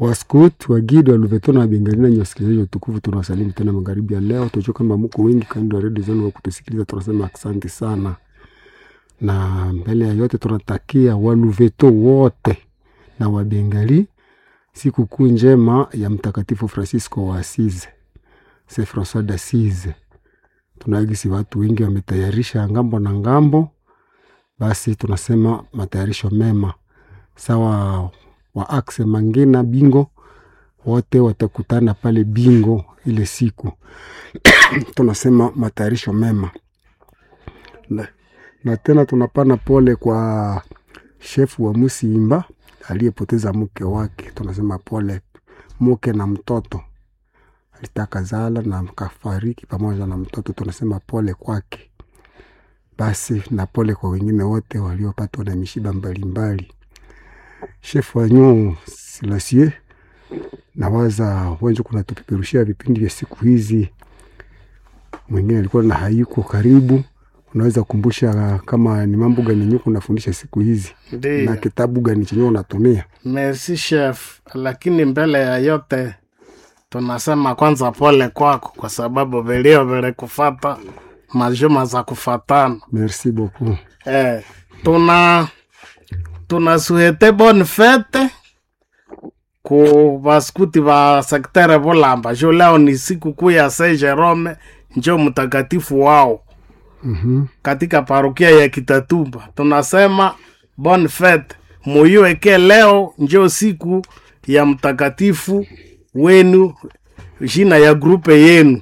Waskut, Wagidi, Waluveto na Wabengali na wasikilizaji watukufu, tunawasalimu tena magharibi ya leo. Tunajua kama mko wengi kando ya redio zenu wa kutusikiliza, tunasema asante sana, na mbele ya yote tunatakia Waluveto wote na Wabengali sikukuu njema ya Mtakatifu Francisco wa Asize, Saint Francois d'Assise. Tunaagisi watu wengi wametayarisha ngambo na ngambo, basi tunasema matayarisho mema sawa wa akse Mangina Bingo wote watakutana pale Bingo ile siku tunasema matayarisho mema na, na tena tunapana pole kwa shefu wa Musimba aliyepoteza mke wake. Tunasema pole mke na mtoto, alitaka zala na kafariki pamoja na mtoto, tunasema pole kwake. Basi na pole kwa wengine wote waliopatwa na mishiba mbalimbali shefu wa nyoo Silasie nawaza wenje kuna tupeperushia vipindi vya siku hizi. Mwingine alikuwa na haiko karibu, unaweza kukumbusha kama ni mambo gani yenyewe kunafundisha siku hizi na Ndiyo, kitabu gani chenyewe unatumia? merci chef, lakini mbele ya yote tunasema kwanza pole kwako, kwa sababu vilio vilikufata majuma za kufatana. Merci beaucoup. Eh, tuna tunasuhete bonne fete ku vaskuti va sektere Bulamba. Jo, leo ni siku kuu ya Saint Jerome, njo mtakatifu wao Mhm. katika parokia ya Kitatumba. Tunasema bonne fete, muiweke leo njo siku ya mtakatifu wenu, jina ya grupe yenu.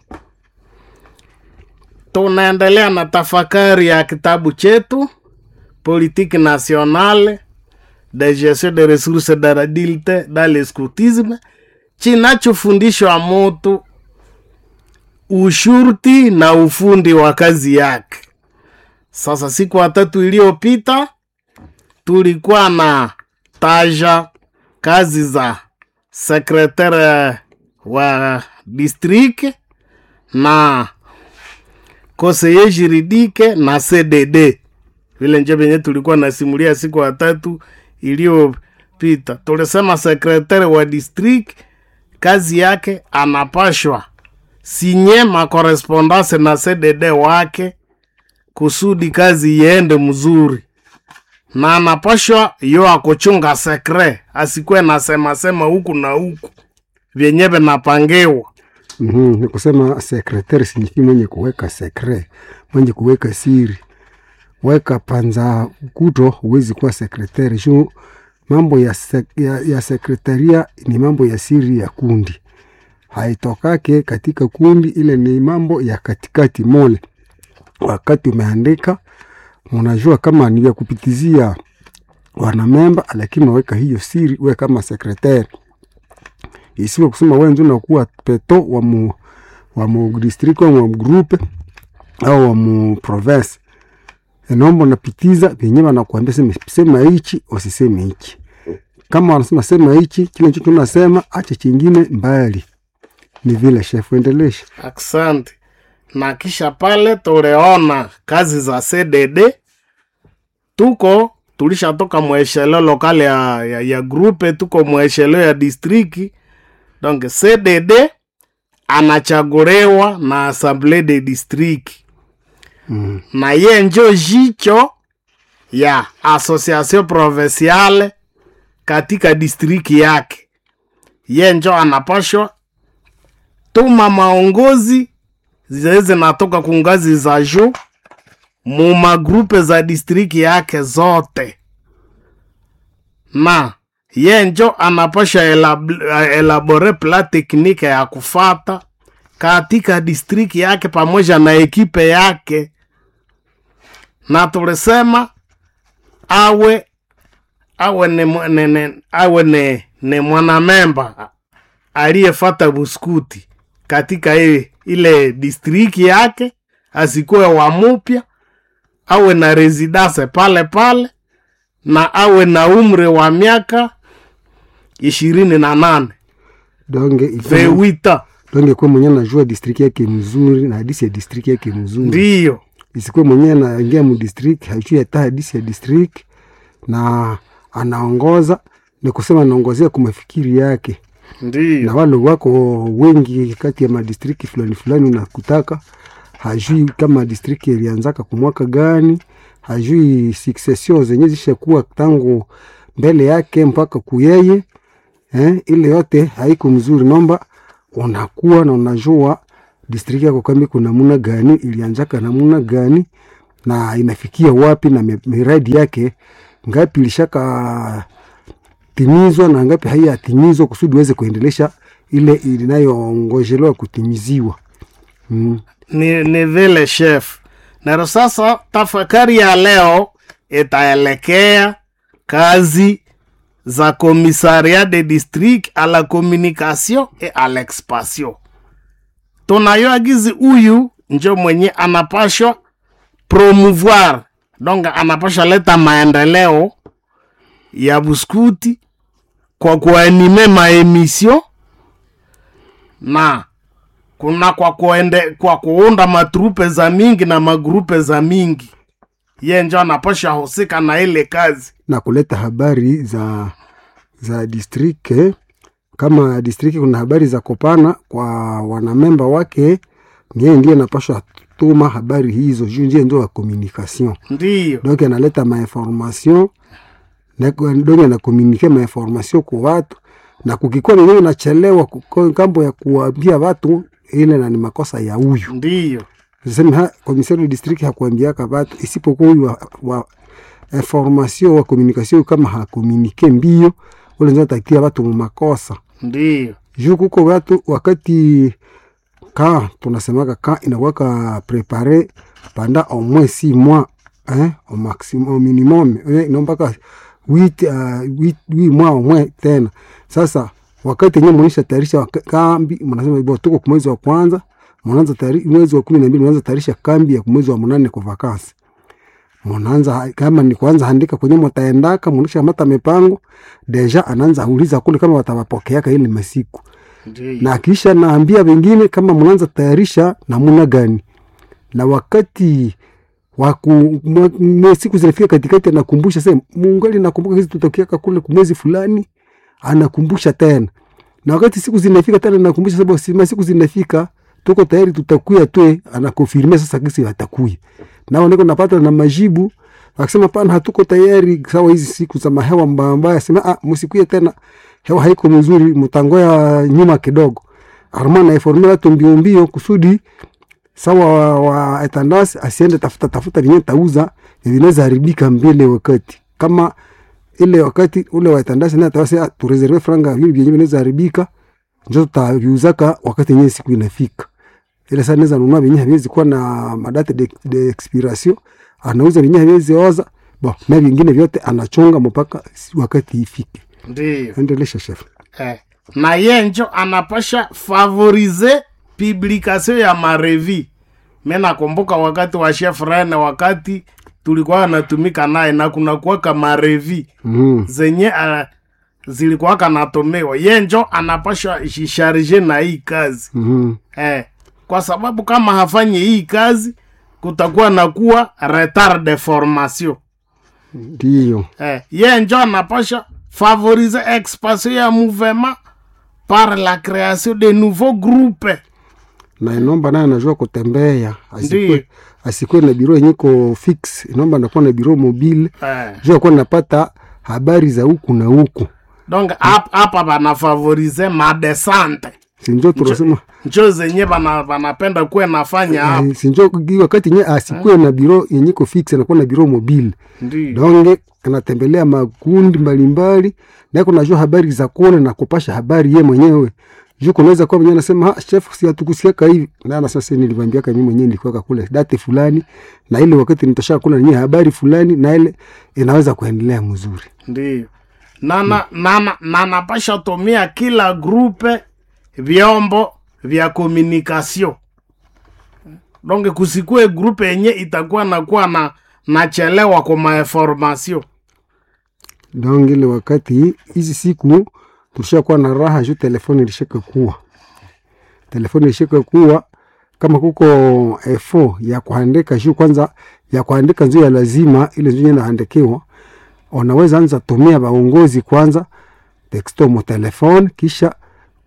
Tunaendelea na tafakari ya kitabu chetu Politique nationale de gestion de ressources de l'adulte dans le scoutisme, chinachofundishwa mutu ushurti na ufundi wa kazi yake. Sasa siku ya tatu iliyopita tulikuwa na taja kazi za sekretare wa district na conseiller juridique na CDD vile nje venye tulikuwa nasimulia siku ya tatu iliyopita. Tulisema sekretari wa district kazi yake anapashwa sinye makorespondance na CDD wake kusudi kazi iende mzuri, na anapashwa yo akuchunga sekre, asikuwe nasema sema huku na huku vyenye vinapangiwa. Mhm. Ni kusema sekretari sinyifi mwenye kuweka sekre, mwenye kuweka siri. Weka panza kuto, huwezi kuwa sekretari juu mambo ya, sek, ya, ya sekretaria ni mambo ya siri ya kundi, haitokake katika kundi, ile ni mambo ya katikati mole. Wakati umeandika unajua kama ni ya kupitizia wanamemba, lakini unaweka hiyo siri, we kama sekretari isiwe kusema wewe ndio unakuwa peto wa mu wa mu district au wa mu groupe au wa mu province. Enombo napitiza venye wanakuambia sema sema hichi usiseme hichi. Kama wanasema sema hichi, kile hicho tunasema acha chingine mbali. Ni vile chef, endelesha. Asante. Na kisha pale tuliona kazi za CDD, tuko tulishatoka mweshelo lokale ya, ya, ya grupe, tuko mweshelo ya distriki. Donc CDD anachaguliwa na assemblée de district Mm. na ye njo jicho ya association provinciale katika distriki yake. Ye njo anapashwa tuma maongozi zile zinatoka ku ngazi za juu mu magrupe za distriki yake zote, na ye njo anapasha elab- elabore pla teknike ya kufata katika distriki yake pamoja na ekipe yake, na tulisema awe awe ni, mwa- ni, ni, awe ni, ni mwanamemba aliyefata buskuti katika ile, ile distriki yake, asikuwe wa mupya, awe na residence pale pale na awe na umri wa miaka ishirini na nane Donge ikuwe- vewita donge kwa mwenye anajua district yake mzuri na hadisi ya district yake mzuri. ndiyo isikuwe mwenyewe anaingia mu district haijui hata hadisi ya district na anaongoza ni kusema anaongozea kwa mafikiri yake na ndiyo wale wako wengi kati ya madistriki fulani fulani, unakutaka hajui kama distriki ilianzaka kumwaka gani, hajui succession zenye zishakuwa tangu mbele yake mpaka kuyeye eh, ile yote haiko mzuri. Nomba unakuwa na unajua distriki yako kama iko namuna gani, ilianzaka namuna gani na inafikia wapi, na mi- miradi yake ngapi ilishaka timizwa na ngapi haiyatimizwa kusudi uweze kuendelesha ile inayongojelewa kutimiziwa. Mm. ni, ni vile chef naro sasa tafakari ya leo itaelekea kazi za commissariat de district à la communication et à l'expansion tunayoagizi huyu njo mwenye anapashwa promouvoir donc anapashwa leta maendeleo ya buskuti kwa kuanime maemission na kuna kwa kuende, kwa kuunda matrupe za mingi na magrupe za mingi ye njo anapasha husika na ile kazi na kuleta habari za za district eh. Kama district kuna habari za kopana kwa wanamemba wake, ni yeye ndiye anapashwa tuma habari hizo juu ndiye ndio wa communication ndiyo donc analeta mainformation na donc anakomunike mainformation kwa watu, na kukikuwa nenyewe nachelewa kuko- kambo ya kuambia watu, ile na ni makosa ya huyu ndiyo sema ha komisari wa district hakuambiaka watu isipokuwa huyu wa, wa information wa communication kama hakomunike mbio ule ndio atatia watu mu makosa ndiyo juu kuko watu wakati ka tunasemaka ka inakuwaka prepare panda au moins six mois hein, au maximum au minimum eh, inaombaka huit uh, huit huit mois au moins tena. Sasa wakati yenyewe mnaisha tayarisha waka- kambi, mnasema bo tuko kwa mwezi wa kwanza, mnaanza tayari mwezi wa kumi na mbili mnaanza tayarisha kambi ya mwezi wa mnane kwa vakansi mnaanza kama ni kuanza andika kwenye mtaendaka, mnaisha mata mipango deja, anaanza uliza kule kama watawapokeaka ile masiku ndiyo na kisha naambia wengine kama mnaanza tayarisha namuna gani, na wakati waku mwa- mwe- siku zinafika katikati, anakumbusha sema mungali nakumbuka hizi tutokiaka kule kumwezi fulani, anakumbusha tena, na wakati siku zinafika tena nakumbusha sababu sima siku zinafika tuko tayari tutakuya twe, anakonfirmia sasa kisi watakuya nao niko napata na majibu akisema pana hatuko tayari sawa hizi siku za mahewa mbaya mbaya, sema ah, msikuye tena, hewa haiko mzuri, mtangoya nyuma kidogo. Arma na informe watu mbio mbio kusudi sawa wa, wa etandas asiende tafuta tafuta vinye tauza vinaweza haribika mbele wakati kama ile wakati ule wa etandas na tawasi tureserve franga vile vyenye vinaweza haribika njo tutaviuzaka wakati yenyewe siku inafika ile saa naweza nunua venye haviwezi kuwa na madate de, de expiration anauza venye haviwezi oza bo na vingine vyote anachonga mpaka si- wakati ifike ndiyo endelesha chef eh. na ye njo anapasha favorize publication ya marevi mi nakumbuka wakati wa chef rene wakati tulikuwa natumika naye na kuna kuwaka marevi mm. zenye uh, zilikuwaka natumiwa ye njo anapasha jisharge na hii kazi mm eh, kwa sababu kama hafanyi hii kazi kutakuwa na kuwa retard de formation ndiyo eh, ye njo anapasha favoriser expansion ya mouvement par la création de nouveaux groupes na inomba naye anajua kutembea Ndiyo. asikwe asikwe na biro yenye ko fix inomba nakuwa na biro mobile eh. juu akuwa napata habari za huku na huku donc hap- hapa banafavorize madesante sinjo tunasema njo zenye bana- banapenda kuwe nafanya hapa eh, sinjo gi- wakati nye asikwe na biro yenye ko fix anakuwa na biro mobile ndio donge anatembelea makundi mbalimbali na kunajua habari za kule na kupasha habari ye mwenyewe juu kunaweza kuwa mwenyewe anasema "Ha, chef si hatukusikiaka hivi na na sasa niliwaambiaka mimi mwenyewe nilikuwa kule date fulani na ile wakati nitosha kula nenyewe habari fulani na ile inaweza kuendelea mzuri ndio nana nana nanapasha tumia kila grupe vyombo vya communication donc kusikue grupe yenye itakuwa nakuwa na nachelewa kwa mainformation donc ile wakati hizi siku tulishakuwa na raha juu telefoni ilishaka kuwa telefoni ilishaka kuwa kama kuko efo ya kuandika juu kwanza ya kuandika nzio ya lazima ile nzio inaandikiwa unaweza anza tumia baongozi kwanza texto mo telefone kisha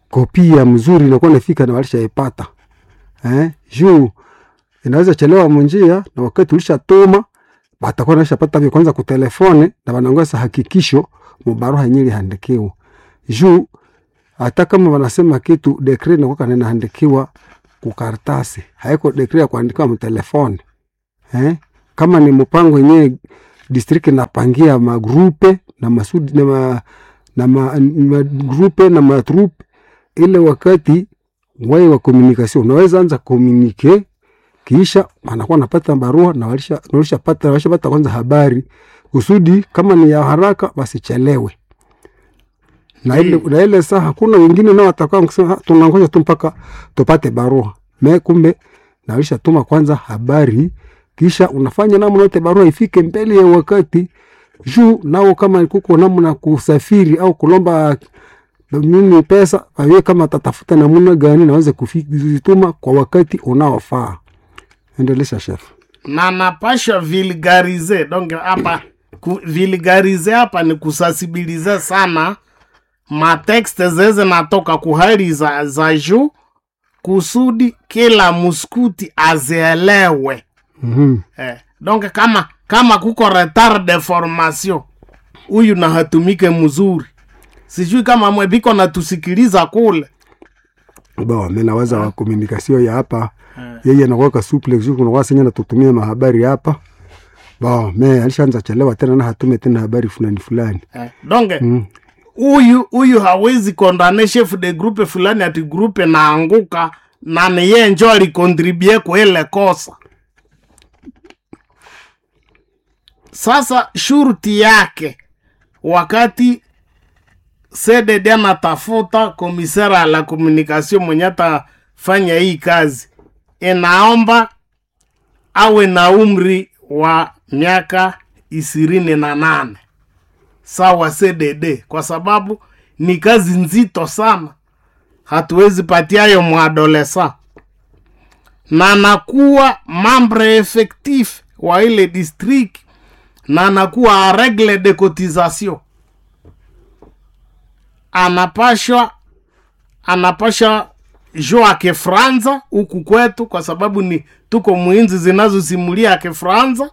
kopia mzuri inakuwa nafika na walishaipata eh? juu inaweza chelewa munjia na wakati ulishatuma batakuwa nashapata vya kwanza kutelefone na wanaongeza hakikisho mubaruha yenyewe ilihandikiwa juu hata kama wanasema kitu dekre inakuwa kana inahandikiwa kukartasi haiko dekre ya kuandikiwa mtelefoni eh? kama ni mpango yenyewe district inapangia magrupe na masudi na ma, na ma, magrupe na matrupe ile wakati wai wa communication unaweza anza komunike kisha anakuwa anapata barua na walisha walishapata walishapata kwanza habari kusudi kama ni ya haraka wasichelewe na ile, na ile saa hakuna wengine nao watakuwa kusema tunangoja tu mpaka tupate barua me kumbe na walishatuma kwanza habari kisha unafanya namna yote barua ifike mbele ya wakati juu nao kama kuko namna kusafiri au kulomba nini pesa awe kama tatafuta namna gani naweze kuzituma kwa wakati unaofaa endelesha chef na napasha vulgarize donc hapa ku, vulgarize hapa ni kusasibilize sana matekste zeze natoka kuhali za, za juu kusudi kila muskuti azielewe mm-hmm. eh, donc kama kama kuko retard de formation huyu na hatumike mzuri sijui kama mwebiko natusikiliza kule bo mi naweza wa komunikasio ya hapa yeye nakwaka suple juu kunakuwa senye natutumia mahabari hapa bo me alishaanza chelewa tena na hatume tena habari fulani fulani eh, donc mm. huyu huyu hawezi kondane chef de groupe fulani ati groupe naanguka na ni yeye njo alikontribue kwa ile kosa sasa shurti yake wakati cdd anatafuta komisera la communication mwenye atafanya hii kazi inaomba awe na umri wa miaka ishirini na nane sawa cdd kwa sababu ni kazi nzito sana hatuwezi patiayo mwadolesa na anakuwa mambre effectif wa ile district na anakuwa a regle de cotisation anapashwa anapasha jua kifranza huku kwetu kwa sababu ni tuko mwinzi zinazosimulia kifranza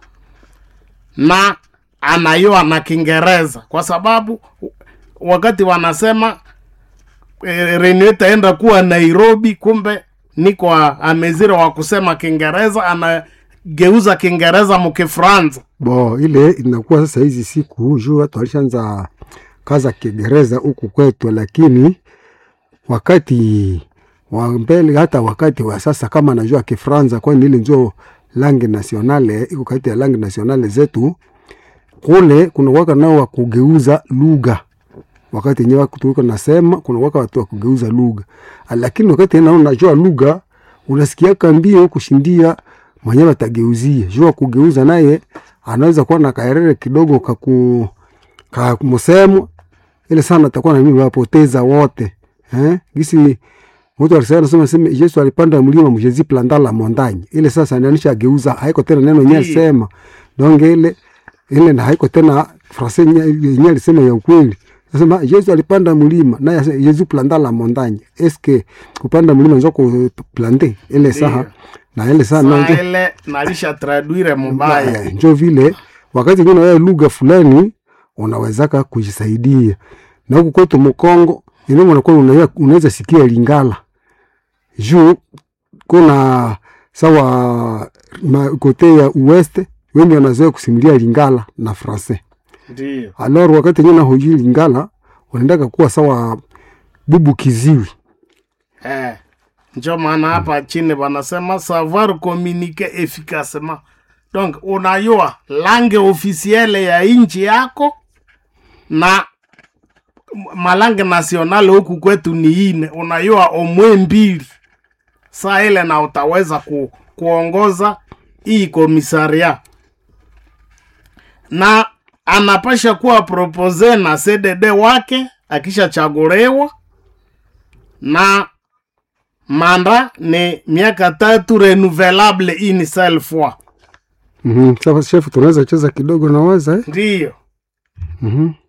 na anayoa na kiingereza kwa sababu wakati wanasema e, renio itaenda kuwa nairobi kumbe niko amezira wa kusema kiingereza anageuza kiingereza mukifranza bo ile inakuwa sasa hizi siku juu watu walishaanza kaza kiingereza huku kwetu lakini wakati wa mbele hata wakati wa sasa kama najua kifranza kwani ile njo langi nasionale iko kati ya langi nasionale zetu kule kuna waka nao wa kugeuza lugha wakati yenyewe tuliko nasema kuna waka watu wa kugeuza lugha lakini wakati nao najua lugha unasikiaka mbio kushindia mwenyewe atageuzia jua kugeuza naye anaweza kuwa na kaerere kidogo kaku kamusemo ile sana atakuwa na mimi wapoteza wote eh gisi mtu alisema nasema sema Yesu alipanda mlima mjezi planda la montagne ile sasa inanisha ageuza haiko tena neno yenyewe Ndiyo. alisema donc ile ile na haiko tena frase yenyewe alisema ya ukweli nasema Yesu alipanda mlima naye ase- Yesu planda la montagne eske kupanda mlima nzo kuplante ile saha Ndiyo. na ile saa na saa ile nalisha traduire mubaya Eh, njo vile wakati ngine wewe lugha fulani unawezaka kujisaidia na huku kwetu Mkongo inao unakuwa unaweza unaweza sikia Lingala juu kuna sawa ma, kote ya uweste wengi wanazoea kusimulia Lingala na Francais ndio alors wakati ngine hujui Lingala unaendaka kuwa sawa bubu kiziwi eh. njo maana hapa chini wanasema savoir communiquer efficacement donc unayua lange ofisiele ya inchi yako na malange nasionale huku kwetu ni ine unayua omwe mbili saa ile na utaweza ku, kuongoza hii komisaria na anapasha kuwa propose na cdd wake akishachaguliwa na manda ni miaka tatu renouvelable une seule fois mm -hmm. Sasa chef tunaweza cheza kidogo na waza eh? ndiyo mm -hmm.